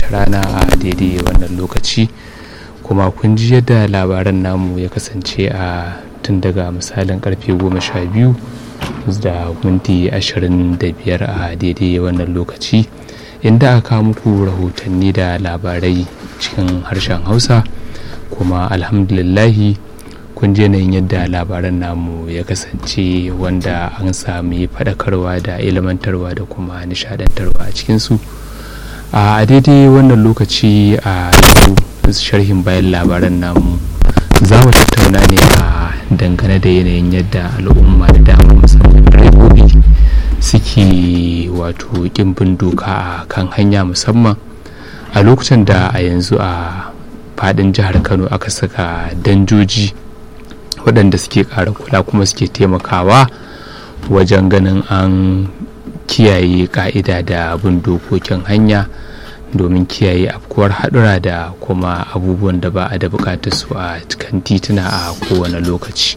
rana a daidai wannan lokaci kuma kun ji yadda labaran namu ya kasance a tun daga misalin karfe goma sha biyu da minti ashirin da biyar a daidai wannan lokaci inda aka muku rahotanni da labarai cikin harshen hausa kuma alhamdulillahi kun je yin yadda labaran namu ya kasance wanda an sami faɗakarwa da ilmantarwa da kuma nishadantarwa a cikinsu a daidai wannan lokaci a sharhin bayan labaran namu za mu tattauna ne a dangane da yanayin yadda al'umma da dama musamman direbobi suke wato bin doka a kan hanya musamman a lokacin da a yanzu a fadin jihar kano aka saka danjoji waɗanda suke ƙara kula kuma suke taimakawa wajen ganin an kiyaye ƙa'ida da bin dokokin hanya domin kiyaye afkuwar haɗura da kuma abubuwan da ba a da buƙatar su a cikin tituna a kowane lokaci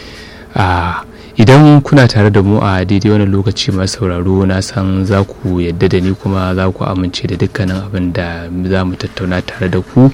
idan kuna tare da mu a daidai wani lokaci masu sauraro na san za ku yadda da ni kuma za ku amince da dukkanin abin da za mu tattauna tare da ku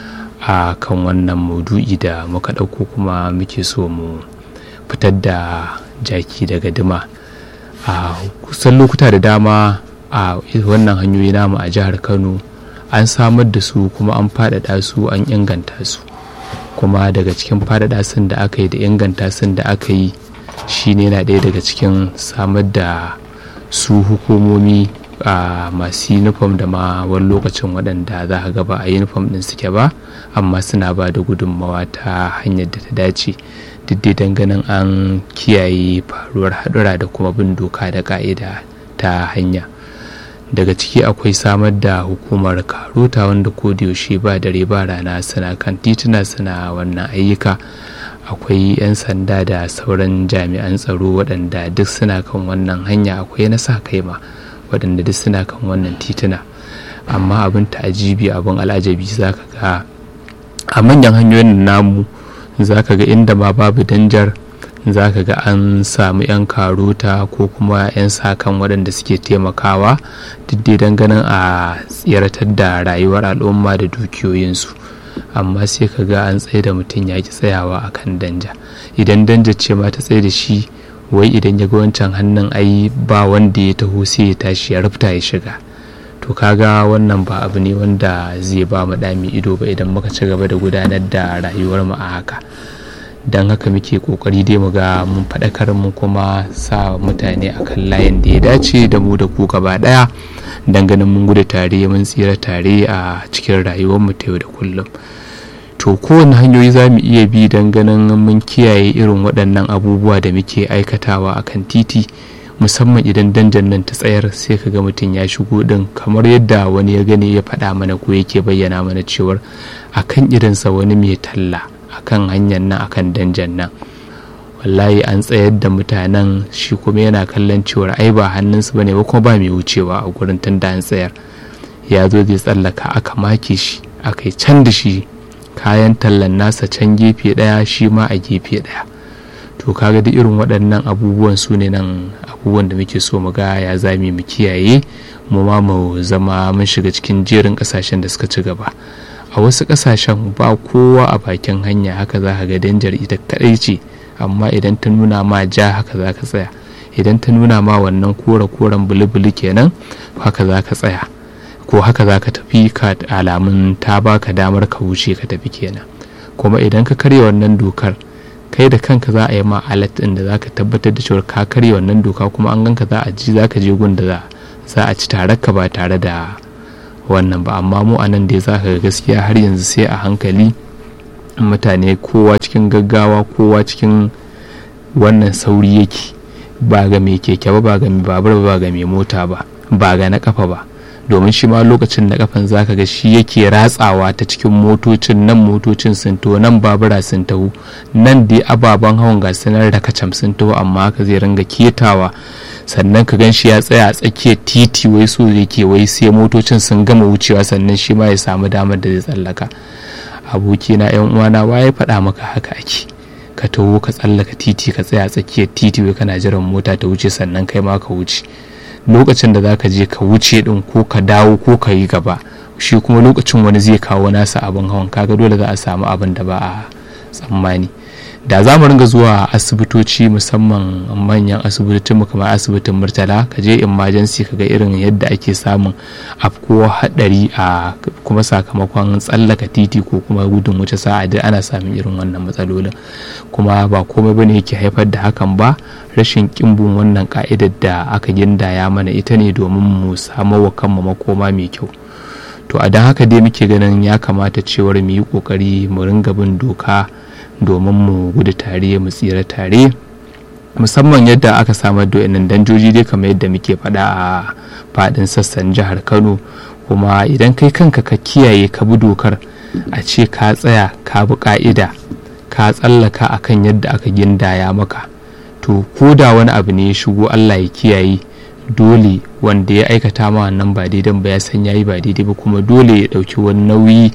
a kan wannan maudu'i da muka ɗauko kuma muke so mu fitar da jaki daga dima a kusan lokuta da dama a wannan hanyoyi namu a jihar kano an samar da su kuma an faɗaɗa su an inganta su kuma daga cikin faɗaɗa sun da aka yi da inganta sun da aka yi shine na ɗaya daga cikin samar da su hukumomi a masu uniform da ma wani lokacin waɗanda za a gaba a uniform ɗin suke ba amma suna ba da gudunmawa ta hanyar da ta dace duk dai ganin an kiyaye faruwar haɗura da kuma bin doka da ka'ida ta hanya daga ciki akwai samar da hukumar karota wanda yaushe ba dare ba rana suna kan tituna suna wannan ayyuka akwai 'yan sanda da sauran jami'an tsaro waɗanda duk suna kan wannan hanya akwai na sa kai ma waɗanda duk suna kan wannan tituna amma abin ta'ajibi abin al'ajabi za ka ga a manyan hanyoyin namu za ka ga inda ma babu danjar za ka ga an samu 'yan karota ko kuma 'yan sakan waɗanda suke taimakawa duk dai ganin a tsiratar da rayuwar al'umma da dukiyoyinsu amma sai ka ga an tsaye da mutum ya ki tsayawa a kan danja idan danja ce ma ta tsaye da shi wai idan ya ga wancan hannun ai ba wanda ya taho sai ya tashi ya rufta ya shiga to kaga wannan ba abu ne wanda zai ba mu dami ido ba idan muka ci gaba da gudanar da rayuwar mu a haka don haka muke kokari dai mu ga mun faɗakar mu kuma sa mutane akan layin da ya dace da mu da ku gaba ɗaya don ganin mun gudu tare mun tsira tare a cikin rayuwar mu ta yau da kullum to kowane hanyoyi za mu iya bi don ganin mun kiyaye irin waɗannan abubuwa da muke aikatawa akan titi musamman idan danjan nan ta tsayar sai ka ga mutum ya shigo din kamar yadda wani ya gani ya faɗa mana ko yake bayyana mana cewar akan irinsa wani mai talla akan hanyar nan akan danjan nan wallahi an tsayar da mutanen shi kuma yana kallon cewar ai ba hannunsu bane ba kuma ba mai wucewa a gurin tun da an tsayar ya zo zai tsallaka aka make shi aka yi can da shi kayan tallan nasa can gefe ɗaya shi ma a gefe ɗaya to kaga duk irin waɗannan abubuwan su ne nan abubuwan da muke so mu ga ya zami mu kiyaye mu ma mu zama mun shiga cikin jerin ƙasashen da suka ci gaba a wasu ƙasashen ba kowa a bakin hanya haka za ka ga danjar ita kaɗai ce amma idan ta nuna ma ja haka za ka tsaya idan ta nuna ma wannan kore koren buli-buli kenan haka za ka tsaya ko haka za ka tafi ka alamun ta baka damar ka wuce ka tafi kenan kuma idan ka karya wannan dokar kai da kanka za a yi ma alat ɗin da za ka tabbatar da cewa ka karya wannan doka kuma an ganka za a ji za ka je gun da za a ci tare ka ba tare da wannan ba amma mu a nan dai za ka ga gaskiya har yanzu sai a hankali mutane kowa cikin gaggawa kowa cikin wannan sauri yake ba ga mai keke ba ba ga mai babur ba ga mai mota ba ba ga na kafa ba domin shi ma lokacin da kafan zaka ga shi yake ratsawa ta cikin motocin nan motocin sun taho nan babura sun taho nan dai ababen hawan ga sanar da kacam sun taho amma haka zai ringa ketawa sannan ka gan shi ya tsaya a tsakiyar titi wai so yake wai sai motocin sun gama wucewa sannan shi ma ya samu damar da zai tsallaka abokina yan uwana wa ya faɗa maka haka ake ka taho ka tsallaka titi ka tsaya a tsakiyar titi wai kana jiran mota ta wuce sannan kai ma ka wuce lokacin da zaka je ka wuce din ko ka dawo ko ka yi gaba shi kuma lokacin wani zai kawo nasa abin hawan kaga dole za a samu abin da ba a tsammani da za mu ringa zuwa asibitoci musamman manyan asibitocin kamar asibitin murtala ka je emergency ka ga irin yadda ake samun afkuwa hadari a kuma sakamakon tsallaka titi ko kuma gudun wuce sa'a duk ana samun irin wannan matsalolin kuma ba komai bane yake haifar da hakan ba rashin kimbin wannan ka'idar da aka gindaya mana ita ne domin mu samo wa kanmu makoma mai kyau to a don haka dai muke ganin ya kamata cewar mu yi kokari mu ringa bin doka domin mu gudu tare mu tsira tare musamman yadda aka samar da wannan danjoji dai kamar yadda muke faɗa a faɗin sassan jihar kano kuma idan kai kanka ka kiyaye ka bi dokar a ce ka tsaya ka bi ka'ida ka tsallaka akan yadda aka gindaya maka to ko da wani abu ne ya shigo allah ya kiyaye dole wanda ya aikata ma wannan ba daidai ba ya san yayi ba daidai ba kuma dole ya ɗauki wani nauyi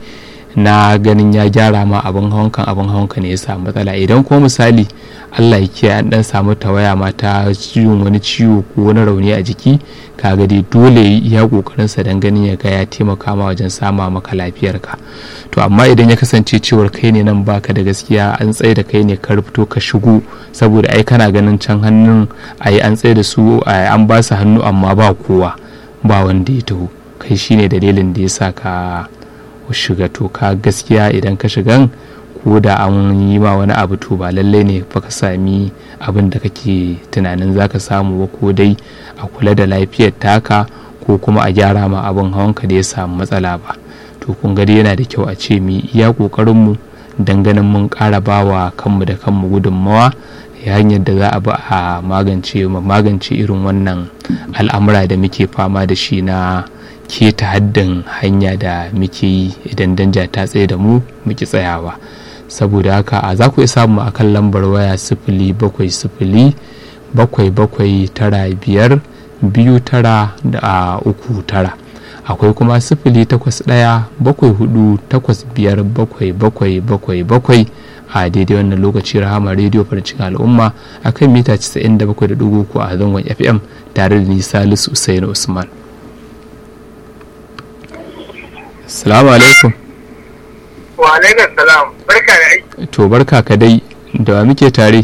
na ganin ya gyara ma abin hawankan abin hawanka ne ya samu matsala idan kuma misali allah ya kiyaye an dan samu tawaya ma ta ciwon wani ciwo ko wani rauni a jiki kaga dai dole ya iya kokarin sa dan ganin ya ga ya taimaka ma wajen sama maka lafiyarka to amma idan ya kasance cewar kai ne nan baka da gaskiya an tsaye da kai ne ka rufto ka shigo saboda ai kana ganin can hannun ai an tsaye da su an ba su hannu amma ba kowa ba wanda ya taho kai shine dalilin da ya sa ka shiga to ka gaskiya idan ka shigan ko da an yi ma wani abu to ba lallai ne fa ka sami abin da kake tunanin zaka samu ba ko dai a kula da lafiyar taka ko kuma a gyara ma abin hawanka da ya samu matsala ba to kun ga yana da kyau a ce mu iya kokarin mu dan ganin mun ƙara bawa kanmu da kanmu gudunmawa hanyar da za a bi a magance magance irin wannan al'amura da muke fama da shi na keta haddin hanya da muke yi idan danja ta tsaye da mu muke tsayawa saboda haka a za ku iya samu a kan lambar waya sifili bakwai sifili bakwai bakwai tara biyar biyu tara da uku tara akwai kuma sifili takwas ɗaya bakwai hudu takwas biyar bakwai bakwai bakwai bakwai a daidai wannan lokaci rahama rediyo farcin al'umma akan mita 97.3 a zangon fm tare da ni salisu usaini usman Salamu alaikum. Wa alaikum salam. Barka da aiki. To barka ka dai da wa muke tare.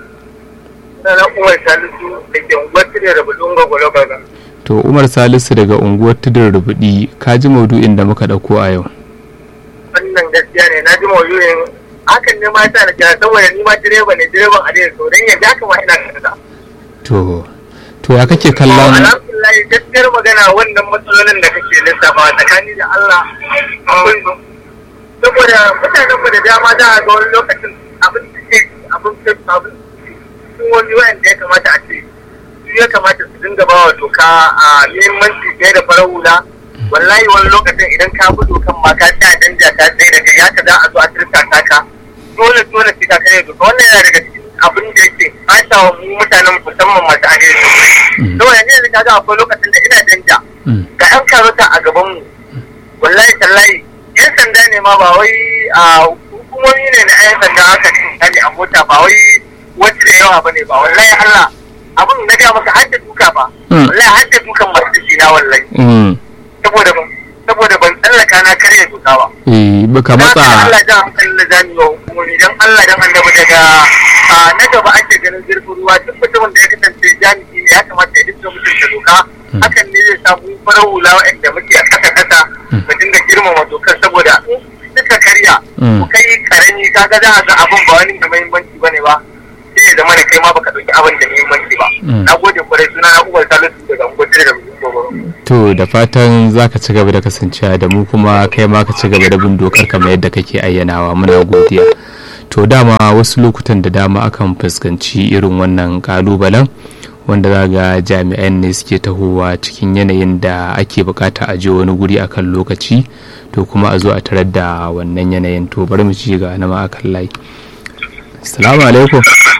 Sana Umar Salisu da ke unguwar Tudun Rubudin Gwagwalo Gaga. To Umar Salisu daga unguwar Tudun Rubudi ka ji maudu'in da muka ɗauko a yau. Wannan gaskiya ne na ji maudu'in hakan ne ma ta na kira saboda ni ma direba ne direban a dai so don yanzu haka ma ina kasa. To to ya kake kallon alhamdulillah gaskiyar magana wannan matsalolin da kake lissafa tsakani da Allah akwai su saboda mutanen mu da dama za a ga wani lokacin abin da ke abin da abin sun wani wayanda ya kamata a ce su ya kamata su dinga ba wa doka a muhimmanci fiye da farar hula wallahi wani lokacin idan ka bi dokan ma ka tsaya danja ta tsaye da kai ya ka za a zo a turka ka dole dole sai ka kare doka wannan yana daga cikin abin da yake ɓata wa mu mutanen musamman masu alheri saboda yanzu yanzu kaga akwai lokacin da ina danja ga yan karota a gaban mu wallahi tallahi yan sanda ne ma ba wai a hukumomi ne na yan sanda aka ne a mota ba wai wacce da yawa bane ba wallahi Allah abin na ga maka har da duka ba wallahi har da dukan masu shi na wallahi saboda saboda ban tsallaka na karya doka ba eh baka matsa Allah jan hankalin da zamu yi wa hukumomi dan Allah dan annabi daga na gaba ake ganin zurfin ruwa duk mutumin da ya kasance jami'i ne ya kamata ya dinga mutunta doka hakan ne zai samu farar hula waɗanda muke a ƙasa ƙasa mu dinga girmama dokar saboda suka karya ku kai karami kaga za a ga abin ba wani da muhimmanci bane ba sai ya zama da kai ma baka ɗauki abin da muhimmanci ba na gode kwarai suna na uwar salisu daga ungwatir da mutum to da fatan za ka ci gaba da kasancewa da mu kuma kai ma ka ci gaba da bin dokar kamar yadda kake ayyanawa muna godiya to dama wasu lokutan da dama akan fuskanci irin wannan kalubalen wanda za ga jami'an ne suke tahowa cikin yanayin da ake bukata a je wani guri akan lokaci to kuma a zo a tarar da wannan yanayin to bari mu ci ga na ma akan layi assalamu alaikum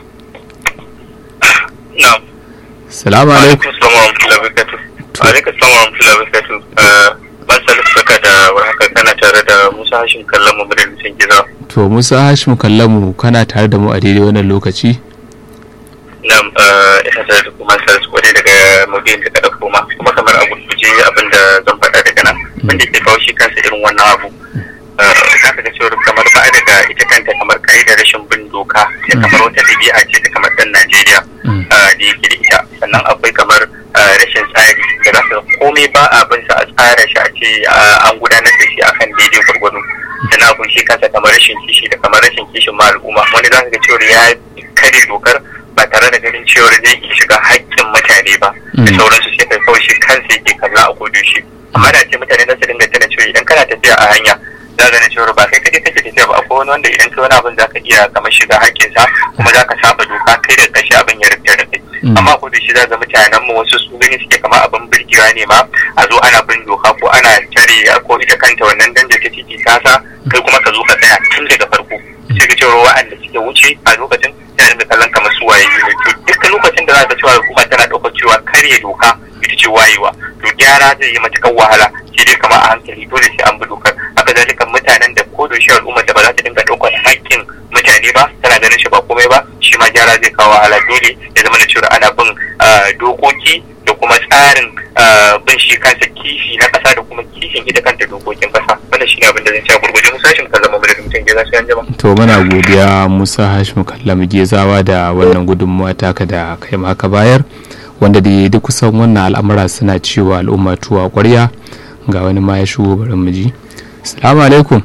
assalamu alaikum alaikum salam wa rahmatullahi wa barakatuh ban salisu saka da warhaka kana tare da musa hashim kallon mu da nisan gida to musa hashim kallamu kana tare da mu a daidai wannan lokaci na ina tare da kuma salisu kwarai daga maudu'in da ka ɗauko ma kuma kamar a gurguje abin da zan faɗa daga nan wanda ke kawo shi kansa irin wannan abu za ka ga cewa kamar ba daga ita kanta kamar ka'idar rashin bin doka da kamar wata ɗabi'a ce ta kamar ɗan Najeriya da yake da ita sannan akwai kamar rashin tsari da za ka komai ba a bin sa a tsara shi a ce an gudanar da shi akan daidai gwargwado sannan abun shi kansa kamar rashin kishi da kamar rashin kishin ma al'umma wani za ka ga cewa ya kare dokar ba tare da ganin cewa zai iya shiga haƙƙin mutane ba da sauransu sai kai kawai shi kansa yake kalla a kodo shi amma da ce mutane za su dinga tana cewa idan kana tafiya a hanya za ka cewa ba kai kaje kake tafiya ba akwai wani wanda idan kai wani abin za ka iya kamar shiga haƙƙinsa kuma za ka saba doka kai da kashi abin ya rufe da kai amma ko da shi za ga mutanen mu wasu su gani suke kamar abin birgewa ne ma a zo ana bin doka ko ana tare ko ita kanta wannan danja ta titi kasa kai kuma ka zo ka tsaya tun daga farko sai ka cewa wa'anda suke wuce a lokacin ya dinga kallon kamar su waye ne to duk lokacin da za ka cewa al'umma tana ɗaukar cewa karya doka ita ce wayewa to gyara zai yi matuƙar wahala sai dai kamar a hankali dole sai an bi dokar haka zalika mutanen da ko da shi al'ummar da ba za ta dinga ɗaukar haƙƙin mutane ba tana ganin shi ba komai ba shi ma gyara zai kawo wahala dole ya zama da cewa ana bin dokoki da kuma tsarin bin shi kansa kishi na ƙasa da kuma kishin ita kanta dokokin ƙasa wannan shi ne abin da zan ce gurguje musa hashim kan zama madadin mutum geza sai an jama. to muna godiya musa hashim kallam gezawa da wannan gudunmuwa taka da kai ma ka bayar wanda da duk kusan wannan al'amura suna cewa al'umma tuwa ƙwarya ga wani ma ya shigo bari mu ji salamu alaikum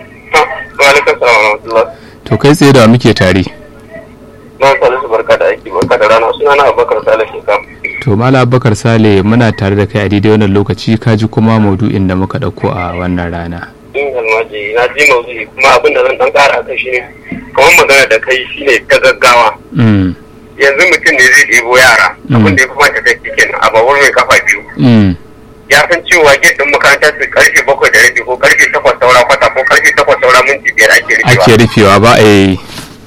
to kai tsaye da muke tare na salisu barka da aiki barka da rana suna na abubakar sale shekam to mala abubakar sale muna tare da kai a daidai wannan lokaci ka ji kuma maudu'in da muka ɗauko a wannan rana in almaji na ji maudu'i kuma abin da zan dan kara kai shine kamar magana da kai shine ta gaggawa yanzu mutum ne zai ɗebo yara abin da ya kuma ta kai kenan a babur mai kafa biyu ya san cewa gate din makarantar su karfe bakwai da rabi ko karfe takwas saura kwata ko karfe takwas saura minti biyar ake rufewa ake rufewa ba a yi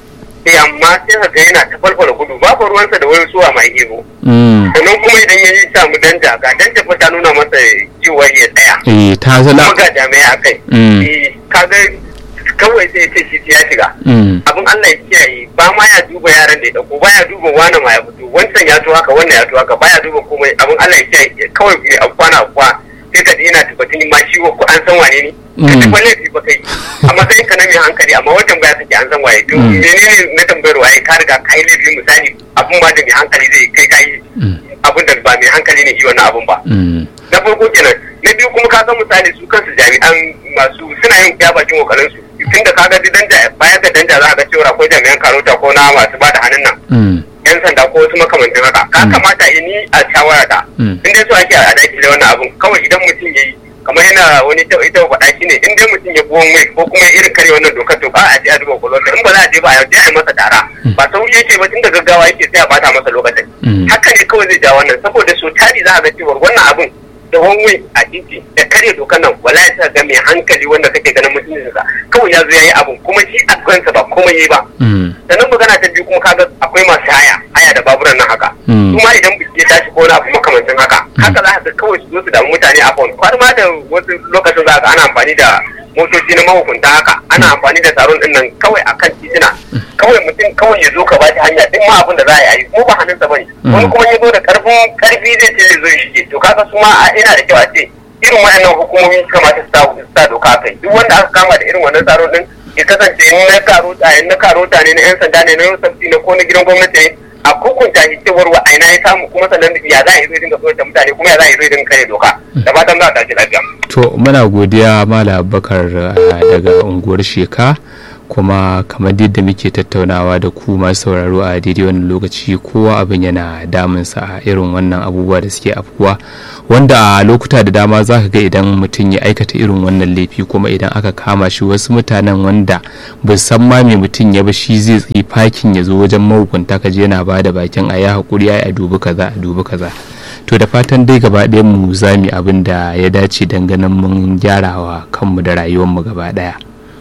eh amma sai ka ga yana ta falfala gudu babu ruwansa da wani suwa mai ihu sannan kuma idan ya yi samu danja ga danja fa ta nuna masa cewa ya tsaya eh ta zala kuma ga jami'a a kai eh kaga kawai sai ce shi ya shiga abin Allah ya kiyaye ba ma ya duba yaran da ya dauko ba ya duba wani ma ya fito wancan ya to haka wannan ya to haka ba ya duba komai abin Allah ya kiyaye kawai bai afkwana afkwa sai ka ji ina tabbatin ma shi ko an san wane ne ka ji ba laifi ba kai a matsayin ka na mai hankali amma wajen baya kake an san waye to menene na tambayar waye ka riga ka yi laifi misali abin ba da mai hankali zai kai ka yi abin da ba mai hankali ne yi wannan abin ba na farko kenan na biyu kuma ka ga misali su kansu jami'an masu suna yin ya bakin kokarin su tun da kaga danja baya ga danja za a ga cewa akwai jami'an karota ko na masu ba da hannun nan yan sanda ko wasu makamantan haka ka kamata yi ni a shawara ta in dai so ake a daki da wannan abun kawai idan mutum ya yi kamar yana wani ita ita faɗa shi ne in dai mutum ya buwan mai ko kuma irin kare wannan dokar to ba a je a duba kwalwata in ba za a je ba a je a yi masa tara ba sauri yake ba tun da gaggawa yake sai a bata masa lokacin haka ne kawai zai ja wannan saboda so tari za a ga cewa wannan abun da wani a titi da karya dokan nan wala ya ga mai hankali wanda kake ganin mutuncinsa kawai ya zo ya yi abun kuma shi a kansa ba komai yi ba sannan magana ta biyu kuma kaga akwai masu haya haya da baburan nan haka kuma idan biki ya tashi ko na abu makamancin haka haka za ka kawai su zo su damu mutane a fon har ma da wasu lokacin za ka ana amfani da motoci na mahukunta haka ana amfani da taron din nan kawai akan titina kawai mutum kawai ya zo ka bashi hanya duk ma abin da za a yi ko ba hannunsa bane wani kuma ya zo da karfin karfi zai ce zai zo ya shige to kaga su ma ina da kyau a ce irin waɗannan hukumomi su kamata su sa doka kai duk wanda aka kama da irin wannan tsaron din ya kasance in na karota in na karota ne na yan sanda ne na yan sabti ne ko na gidan gwamnati ne a hukunta shi cewar wa aina ya samu kuma sannan ya za a yi zai dinga tsoron mutane kuma ya za a yi zai dinga kare doka da fatan za a tashi lafiya. to muna godiya mala bakar daga unguwar sheka kuma kamar yadda muke tattaunawa da ku masu sauraro a daidai wannan lokaci kowa abin yana damunsa a irin wannan abubuwa da suke afkuwa wanda a lokuta da dama za ka ga idan mutum ya aikata irin wannan laifi kuma idan aka kama shi wasu mutanen wanda ba san ma me mutum ya ba shi zai tsaye fakin ya zo wajen mahukunta ka je yana ba da bakin a ya haƙuri a dubi kaza a dubi kaza to da fatan dai gaba ɗayan mu za mu abin da ya dace ganin mun gyarawa kanmu da rayuwarmu gaba ɗaya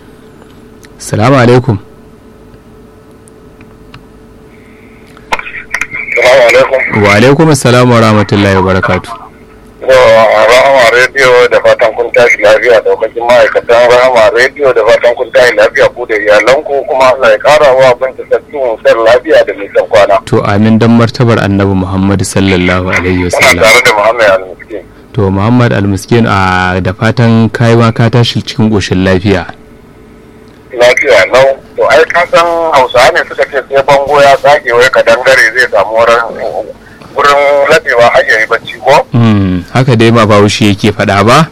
salamu alaikum wa alaikum assalamu wa rahmatullahi wa barakatu rahama rediyo da fatan kun tashi lafiya daukakin ma'aikatan rahama rediyo da fatan kun tashi lafiya ku da iyalanku kuma Allah ya kara wa abin da sabbin sar lafiya da nisan kwana to amin dan martabar annabi muhammad sallallahu alaihi muna wasallam tare da muhammad al-miskin to to muhammad almiskin a da fatan kai ma ka tashi cikin ƙoshin lafiya lafiya lau to ai ka san hausawa ne suka ce sai bango ya tsage wai ka dangare zai samu wurin wurin ladewa har yayi bacci ko Mm, haka dai ma bahaushe yake faɗa ba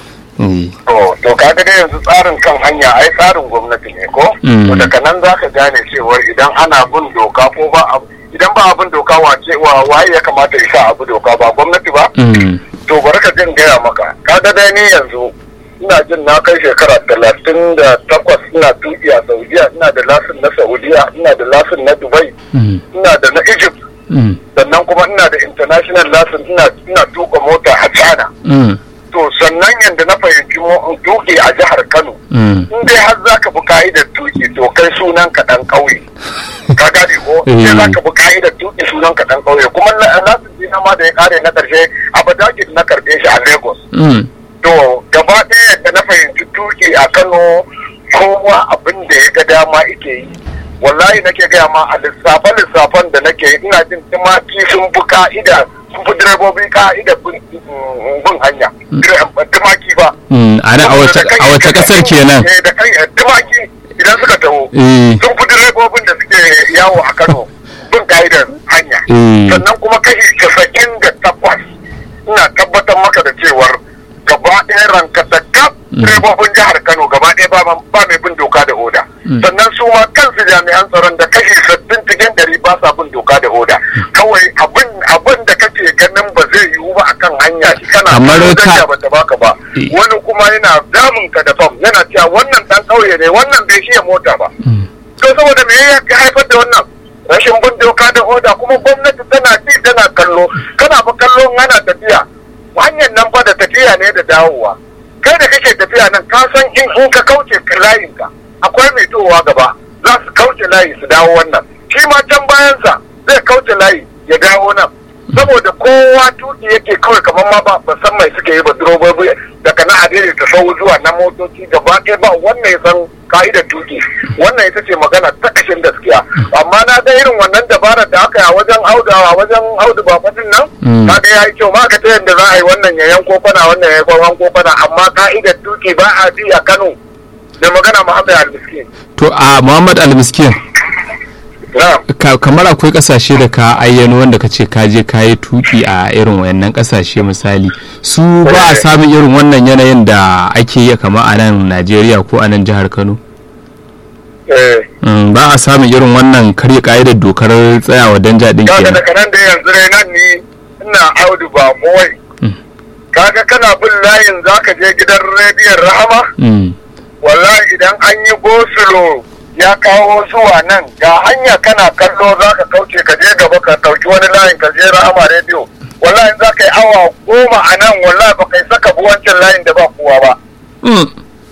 Mm, to to kaga dai yanzu tsarin kan hanya ai tsarin gwamnati ne ko Mm. to daga nan zaka gane cewa idan ana bin doka ko ba a- idan ba abin doka wace wa waye ya kamata ya sa abu doka ba gwamnati ba mm, to bari ka jin gaya maka kaga dai ni yanzu ina jin na kai shekara talatin da takwas ina tuki a saudiya ina da lasin na saudiya ina da lasin na dubai mm, ina da na egypt mm, sannan kuma ina da international lasin ina ina tuka mota a china mm, to sannan yadda na fahimci mo- tuki a jihar kano mm. in dai har zaka bi ka'idar tuki to kai sunan ka dan ƙauye ka gane ko Eh. sai zaka bi ka'idar tuki sunan ka dan ƙauye kuma na- lasin dina ma da ya kare na karshe a badagin na karbe shi a lagos Mm, to gaba ɗaya da na fahimci tuki a kano kowa abin da ya ga dama ike yi wallahi nake gaya ma a lissafe lissafan da nake yi, ina jin tumaki sun fi ka'ida sun fi direbobi ka'ida bin bin hanya Dire- tumaki ba mm. a nan a wace a wace ƙasar kenan Eh, da kai eh, tumaki idan suka taho Eh, sun fi direbobin da suke yawo a kano bin ka'idar hanya eh, sannan kuma kashi casa'in da takwas ina tabbatar maka da cewar gaba ɗaya ranka da kaf direbobin jihar kano gaba ɗaya ba ba mai bin doka da oda sannan su ma kansu jami'an tsaron da kashi sittin cikin ɗari ba sa bin doka da oda kawai abin abin da kake ganin ba zai yiwu ba akan hanya shi kana Kamar kallon ka- hanya bata baka ba Eh. wani kuma yana damun ka da fam yana cewa wannan dan ƙauye ne wannan bai shiya mota ba mm, to saboda me ya haifar da wannan rashin bin doka da oda kuma gwamnati tana ci tana kallo kana fa kallo in ana tafiya hanyar nan fa da tafiya ne da dawowa kai da kake tafiya nan ka san in in ka kauce layin ka akwai mai towa gaba za su kauce layi su dawo wannan shi ma can bayansa zai kauce layi ya dawo nan saboda kowa tuki yake kawai kamar ma ba ba san mai suke yi ba durobobi daga na adiri ta sau zuwa na motoci gaba ɗaya ba wannan ya san ka'idar tuki wannan ita ce magana ta ƙashin gaskiya amma na ga irin wannan dabarar da aka yi a wajen audawa wajen audu ba fatin nan Mm. ka ga ya yi kyau ma ka ta yadda za a yi wannan ya yanko fana wannan ya yanko fana amma ka'idar tuki ba a bi a Kano da magana Muhammad Al-Miskin to a muhammad almiskin na ka- kamar akwai kasashe da ka ayyano wanda ka ce ka je ka yi tuki a irin wayannan kasashe misali su ba a samun irin wannan yanayin da ake yi kama a nan najeriya ko a nan jihar kano eh Mm, ba a samun irin wannan karya ka'idar dokar tsayawa danja din kaga kenan daga nan da yanzu dai nan ni ina audu ba kowai Mm. kaga kana bin layin zaka je gidan rediyon rahama Mm, wallahi idan an yi gosulo ya kawo zuwa nan ga hanya kana kallo zaka kauce ka je gaba ka dauki wani layin ka je rahama rediyo wallahi za ka yi awa goma a nan wallahi ba kai saka bi wancan layin da ba kowa ba mm,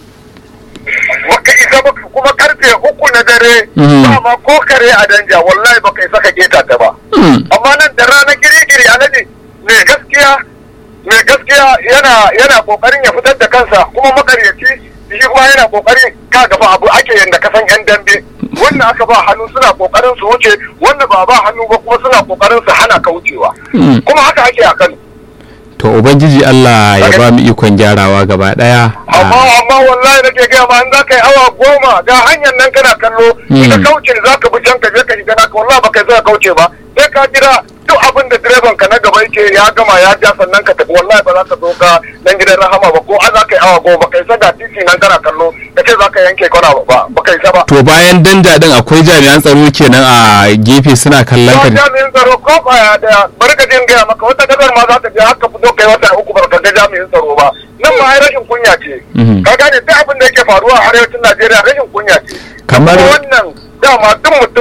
baka isa ba kuma karfe uku na dare Mm. ba ma ko kare a danja wallahi baka isa ka keta ta ba mm, amma nan da rana giri-giri alaji mai gaskiya mai gaskiya yana yana kokarin ya fitar da kansa kuma makaryaci shi kuma yana kokarin ka gaba abu ake yanda ka san yan dambe wannan aka ba hannu suna kokarin su wuce wannan ba ba hannu ba kuma suna kokarin su hana ka wucewa mm. kuma haka ake a Kano to ubangiji allah ya ba mu ikon gyarawa gaba daya amma Ah, amma wallahi nake gaya ma in za ka yi awa goma ga hanyar nan kana kallo Mm. ka kauce za ka bi can ka je ka shiga naka wallahi baka zai kauce ba sai ka jira duk abin da direban ka na gaba yake ya gama ya ja sannan ka tafi wallahi ba za ka zo ka nan gidan rahama ba ko an za ka yi awa goma kai ga titi nan kana kallo ka ce za ka yanke kwana ba ba ka isa ba to bayan danja din akwai jami'an tsaro kenan a gefe suna kallon ka Yau jami'in tsaro ko kwaya daya bari ka jin gaya maka wata kasar ma za ta je haka fito kai wata uku ba ka ga jami'in tsaro ba nan ma ai rashin kunya ce Mhm. ka gane duk abin da yake faruwa a arewacin Najeriya rashin kunya ce Kamar- Kuma wannan dama duk mutum